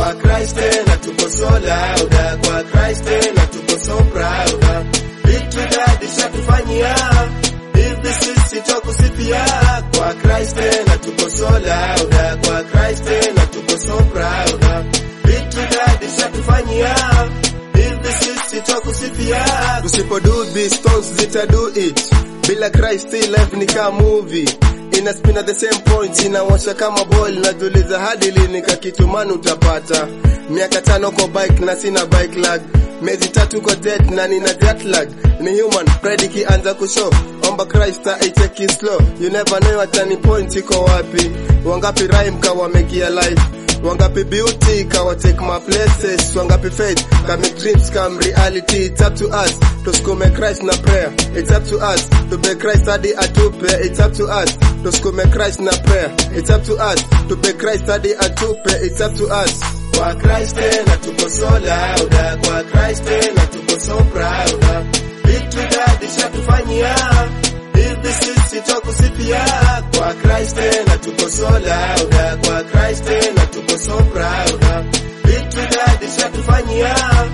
kwa Christ tena tuko so loud kwa Christ tena tuko so proud vitu dadi shatufanyia hivi sisi twakusifia kwa Christ tena tuko so loud kwa Christ tena tuko so proud vitu dadi shatufanyia hivi sisi twakusifia tusipo do this stones zita do it bila Christ still life ni kama movie ina spin at the same point inawasha kama boil najuliza hadi lini kakitumani utapata miaka tano kwa bike na sina bike lag miezi tatu kwa jet na nina jet lag ni human pride ikianza kushow omba Christ aicheki slow you never know at any point iko wapi wangapi rhyme kawa mekia life wangapi beauty kawa take my places wangapi faith can make dreams come reality it's up to us tusukume Christ na prayer it's up to us to be Christ hadi atupe it's up to us tusukume Christ na prayer it's up to us to be Christ hadi atupe it's up to us kwa Christ tena tuko so loud kwa Christ tena tuko so proud vitu dadi shatufanyia hivi sisi twakusifia kwa Christ tena tuko so loud kwa Christ tena tuko so proud vitu dadi shatufanyia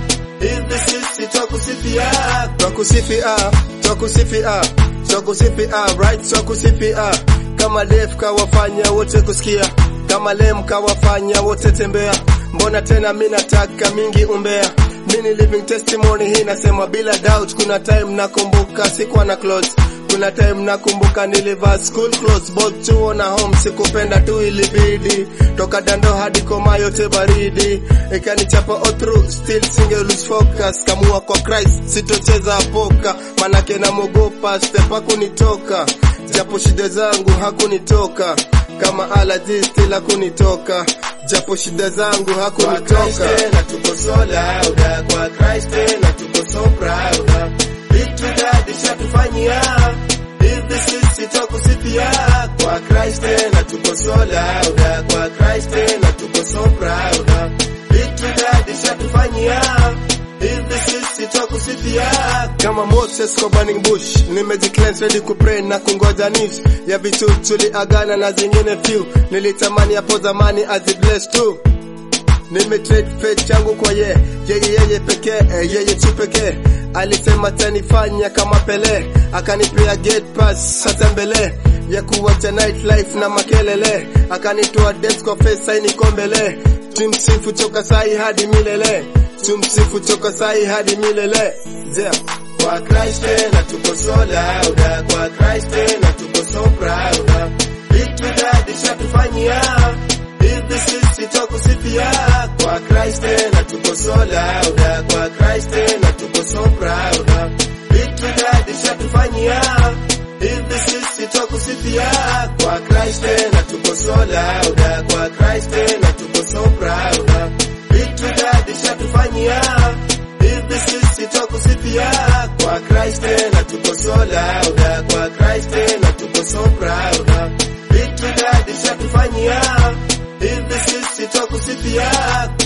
hivi sisi twakusifia twakusifia twakusifia twakusifia right twakusifia kama Dave kawafanya wote kusikia kama Lem kawafanya wote tembea mbona tena mi nataka mingi umbea mini living testimony hii nasema bila doubt kuna time nakumbuka sikuwa na clothes kuna time nakumbuka nilivaa school clothes both chuo na home sikupenda tu ilibidi toka dando hadi koma yote baridi ikanichapa all through still singe lose focus kamua kwa Christ sitocheza poka manake namogopa step hakunitoka japo shida zangu hakunitoka kama alaji still hakunitoka japo shida zangu hakunitoka tena tuko so loud kwa Christ tena tuko so proud vitu dadi shatufanyia hivi sisi twakusifia kwa Christ tena tuko so loud kwa Christ tena tuko so proud vitu dadi shatufanyia hivi sisi twakusifia kama Moses kwa burning bush nimejicleanse ready kupray na kungoja news ya vitu tuliagana na zingine few nilitamani hapo zamani azibless tu nimetrade faith changu kwa ye yeye yeye pekee eh, yeye tu pekee alisema tanifanya kama Pele akanipea gate pass sasa mbele ya kuwacha night life na makelele akanitoa dance kwa face saini kombele tumsifu toka sai hadi milele tumsifu toka sai hadi milele yeah. Kwa Christ tena tuko so loud kwa Christ tena tuko so proud vitu dadi shatufanyia hivi sisi twakusifia kwa Christ tena tuko so loud kwa Christ tena tuko so proud vitu dadi shatufanyia hivi sisi twakusifia kwa Christ tena tuko so loud kwa Christ tena tuko so proud vitu dadi shatufanyia hivi sisi twakusifia kwa Christ tena tuko so loud kwa Christ tena tuko so proud vitu dadi shatufanyia hivi sisi twakusifia